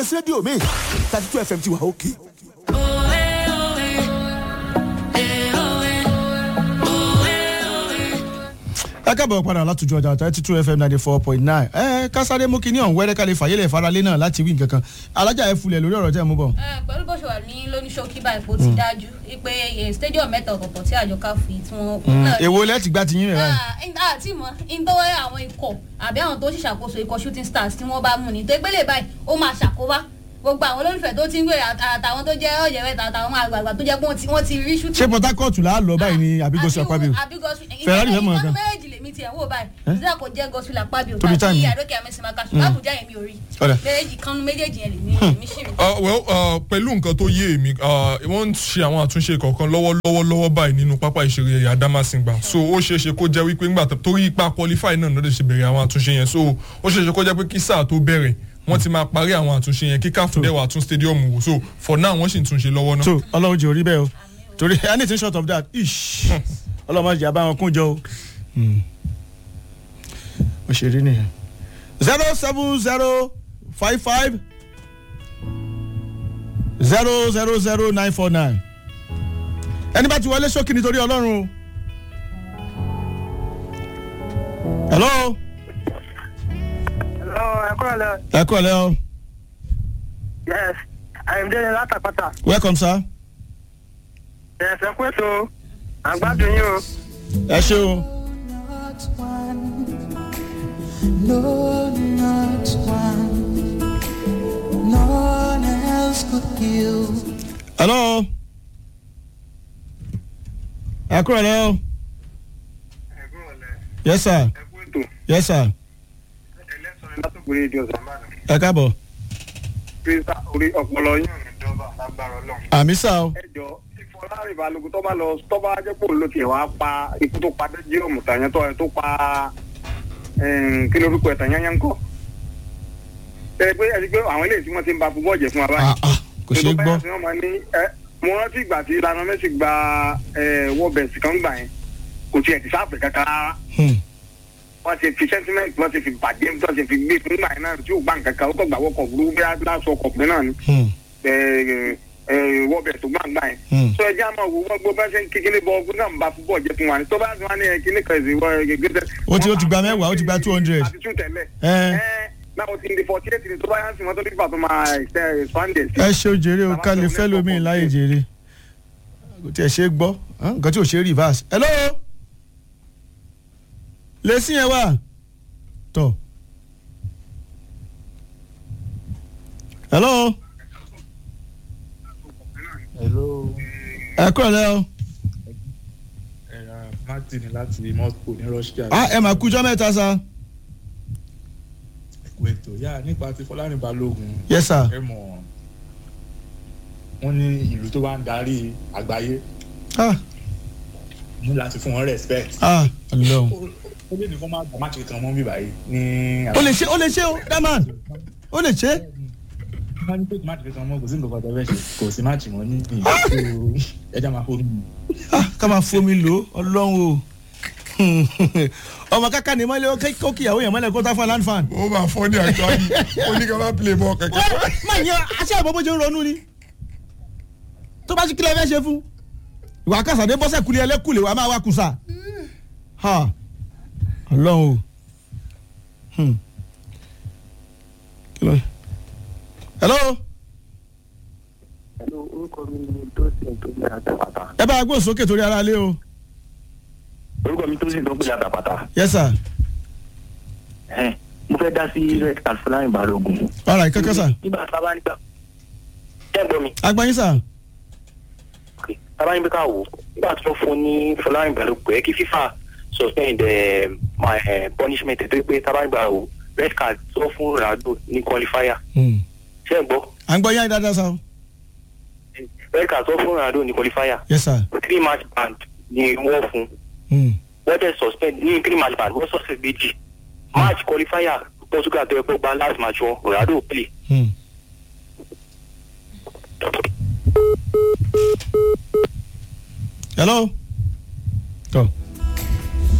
rédíò mi thirty two fm ti wà òkè. ẹ káàbọ̀ padà látòjú ọjà thirty two fm ninety four point nine ẹ kásáré mú kinní ọ̀hún wẹ́rẹ́ kálí fàyẹ́lẹ̀ faralé náà láti wí nǹkan kan alájà ẹ fulẹ̀ lórí ọ̀rọ̀ tẹ́ ẹ mú bọ̀. ẹ pẹ̀lú bó ṣe wà ní lóníṣókí báyìí kó ti dájú pé eh, stadium mẹ́ta ọ̀tọ̀ọ̀tọ̀ tí àjọ káfí tí wọ́n. náà- èwo lẹ́tì gbá ti yín rẹ̀ báyìí. Ah, in- ah, tí mo ìdọ́wọ́ àwọn ikọ̀ àbí àwọn tó ṣìṣàkóso ikọ̀ shooting stars tí wọ́n bá mú ni tó gbélé báyìí ó máa ṣàkóbá gbogbo àwọn olólùfẹ́ tó ti ń gbé àtàwọn tó jẹ́ ọ̀yẹ̀wẹ̀ àtàwọn àgbààgbà tó jẹ́ pé wọ́n ti- wọ́n ti rí shooting. ṣé port harcourt là á lọ báyìí ni àbí gosùn àpábíò. Ferrari fẹ́ mọ̀ nǹkan. ìtọ́jú méjèèjì lèmi tiẹ̀ wò báyìí ìdílé kò jẹ́ gosùn àpábíò Torí time tàbí ni. àdókè àmẹ́sìmáka ṣùgbọ́n àbújá yẹn mi ò rí Ọ̀dà. méjèèjì kan méjèèjì yẹn lèmi lèmi ṣì rí. Uh, well uh, pẹ̀lú nǹkan tó yé èmi uh, wọ́n ń ṣe àwọn àtúnṣe kọ̀ọ̀kan lọ́wọ́lọ́wọ́ lọ́wọ́ báyìí nínú pápá ìṣeré Adamasingba so ó ṣeé ṣe kó jẹ́ wípé ńgbà tó- torí ipa qualify náà lọ́dẹ̀ ṣe bẹ̀rẹ̀ àwọn àtúnṣe yẹn so ó ṣeé ṣe kó jẹ́ pé kí sáà tó bẹ̀rẹ̀ wọ́n ti máa parí àwọn àtúnṣe yẹn kí káfù dẹ̀ wà tún stadium wò so for now wọ́n sì ń túnṣe lọ́wọ́ náà. so ọlọ́run jẹ́ orí bẹ́ẹ̀ o torí anything short of that ish ọlọ́run má jẹ́ àbáwọn kún jọ o. mo ṣe rí nìyẹn. zero seven zero five five zero zero zero nine four nine ẹni bá ti wọlé sókè nítorí ọlọ́run o. hello Hello, ẹ kúrò lẹ. ẹ kú ọ̀lẹ́ o Yes, Àyìndé ni látàpátá. welcome sir Yes, ẹ kú ètò. Àgbàdo yín o. ẹ ṣe o. not one. No, not one. None else could give. hello ẹ kú ọ̀lẹ́ o Ẹ kúrò lẹ. yes sir Ẹ kú ètò. yes sir Ẹlẹ́sọ̀rọ̀ látòkúrẹ́ èdè ọ̀sán bá dàn. ẹ káàbọ̀ Pírísà orí ọpọlọ yín ò ní dọ́bà lágbára ọlọ́run. àmì sá o Ẹ jọ Ìfọlárin Balógun tó bá lọ tó bá jẹ́ pò ló tiẹ̀ wá pa ikú tó pa Bẹ́jíọ̀mù tàyẹn tó ẹ̀ tó pa kí ló rúkọ ẹ̀ tàyẹn yẹn ń kọ́. Ẹ pé ẹ ti pé àwọn eléyìí tí wọ́n ti ń ba fúbọ̀ jẹ fún wa báyìí. Ah, ah, kò ṣeé gbọ́ Tó bá yà sí wọn máa ní, ẹ, mo rántí ìgbà tí Lionel Messi gba wọ́ọ̀bẹ̀sì kan gbà yẹn kò tiẹ̀ ti sáàpẹ̀ kankan rárá Hmm. wọ́n ti fi sentiment wọ́n ti fi bàjẹ́ wọ́n ti fi gbé fún gbà yẹn náà tí yóò gbà nǹkan kan ó kọ́ gbà wọ́kọ̀ burúkú bí aláṣọ ọkọ̀ pé náà ni Hmm. wọ́ọ̀bẹ̀ tó gbà gbà yẹn. Hmm. sọ ẹjẹ́ àmọ́ wo wọ́n gbọ́ bá ṣe ń kékeré bọ́ ọgbọ́n náà ń ba fúbọ̀ jẹ́ fún wa ni tó bá ti wá ní kíní kan ìsìn wọ́n gẹ́gẹ́ Ó ti- ó ti gba mẹ́wàá, ó ti gba 200. àti tún tẹ̀lé. Ẹ. náà ó ti ń di forty eight ni tó bá yá sí wọn tó nígbà tó máa ṣe expanded sí. ẹ ṣe o jèrè o ká lè fẹ́ lómi láyé jèrè kò tiẹ̀ ṣe é gbọ́ hàn, nǹkan tí ò ṣe é reverse hello lè sí yẹn wà tọ̀ hello hello ẹ kúrò lẹ́ o ẹ̀rọ martin láti moscow ní russia. ah ẹ mà kújọ́ mẹ́ta sa ẹ̀kú ètò yá nípa ti fọlárin balógun yes sir ẹ mọ̀ wọ́n ní ìlú tó bá ń darí àgbáyé ah ní láti fún wọn respect. ah ọlọ́run ó lè ní kó má gbà má ṣe kan mọ́ bí báyìí ní. ó lè ṣe ó lè ṣe o daman ó lè ṣe wọ́n ní pé má ṣe kan mọ́ kò sí nǹkan kan tẹ́lẹ̀ ṣe kò sí má ṣì mọ́ ní ìlú ẹja máa fọ́ mi. ah ká máa fomi lò ó ọlọ́run o ọmọ kaka ni mọ́lẹ́ ó kíyàwó yẹn mọ́lẹ́ kó tá fún land fan. ó máa fọ́ ní àjọ yìí ó ní ká má play ball kankan. má yẹn aṣẹ́ àbọ̀ bó ṣe ń ronú ni tó bá ṣe kílẹ̀ fẹ́ ṣe fún ìwà kásàdé bọ́sẹ̀ kulẹ̀ ẹlẹ́kùlẹ̀ wà máa wá kùsà ha ọlọ́run o Hmm. Kí ló- hello orúkọ mi ni tosin tó gbé àtàpàtà. ẹ bá a gbóhùn sókè torí ara lé o orúkọ mi tosin tó gbé àtàpàtà. yes sir mo fẹ́ dá sí red card Fọlárin Balógun. ọ̀rọ̀ ìkẹ́kẹ́ sà nígbà tá a bá nígbà ẹ gbọ́ mi agbáyín sà tá a bá níbi ká wò ó nígbà tí wọ́n fún ní Fọlárin Balógun ẹ kí FIFA suspend eh, my eh, punishment ẹ̀ tó pé tá a bá nígbà wò ó red card tó fún Ronaldo ní qualifier Hmm. ṣé ẹ gbọ́ à ń gbọ́ yáyí dáadáa sà o. red card tó fún Ronaldo ní qualifier yes sir three match ban ni wọ́n fún Hmm. wọ́n dẹ̀ suspend ní three match ban wọ́n suspend méjì match qualifier Portugal tó yẹ kó gba last match wọn Ronaldo play. Hmm. hello tọ